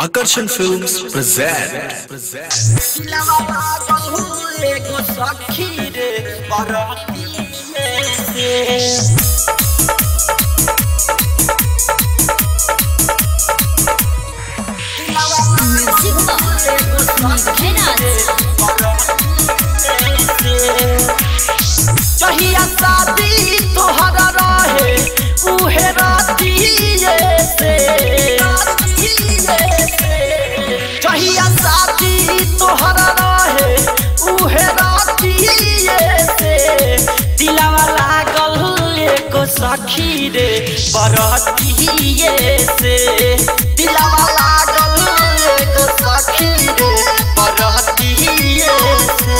Akarsan Films present. Music कहिया शादी तोहर रहे उहे रातिए से कहिया शादी तोहर रहे उहे रातिए से दिलावा लागल एको सखी रे बरतिए से दिलावा लागल एको सखी रे बरतिए से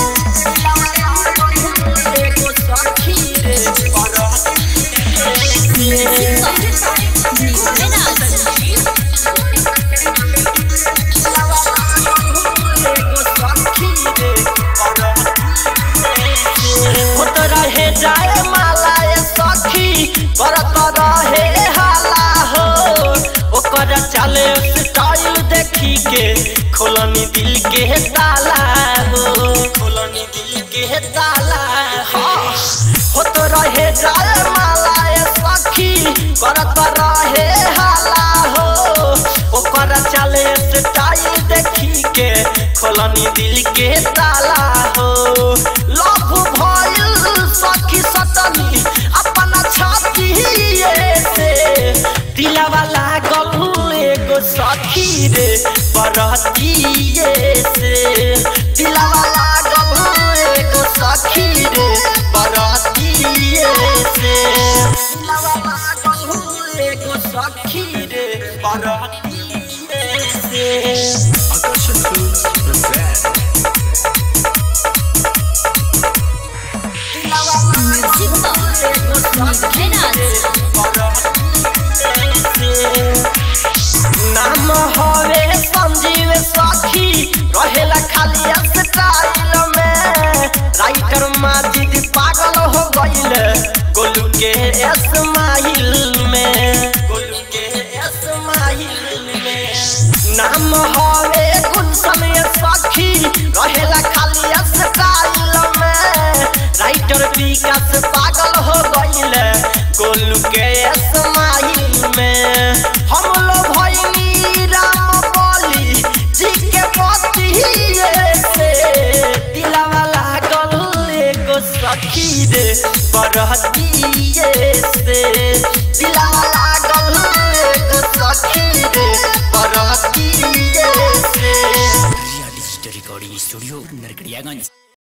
होत रहे जाए मालाए सखी करत रहे हाला हो ओकर चले स्टाइल देखी के खोलनी दिल के ताला हो खोलनी दिल के ताला हो होत रहे जाए मालाए सखी करत रहे हाला हो ओकर चले स्टाइल देखी के खोलनी दिल के ताला हो लव भइल सखी सतनी अपना छाती से दिलवा लागल एगो सखी रे बरतिए से दिलवा लागल एगो सखी रे बरतिए से दिलवा लागल एगो सखी रे बरतिए से Akarsan Films present. नाम हवे संजीव सखी रहेला खाली स्टाइल में राइटर माजिद पागल हो गइल गोलू के स्माइल में गोलू के स्माइल में नाम हवे गुलशन सखी रहेला खाली स्टाइल में राइटर विकास पागल हो गइल गोलू के स्माइल में हम लोग भइनी राम बोली जी के पतिए से दिलवा लागल एगो सखी रे बरतिए से दिलवा लागल एगो सखी रे बरतिए से Riya digital recording studio Narkatiaganj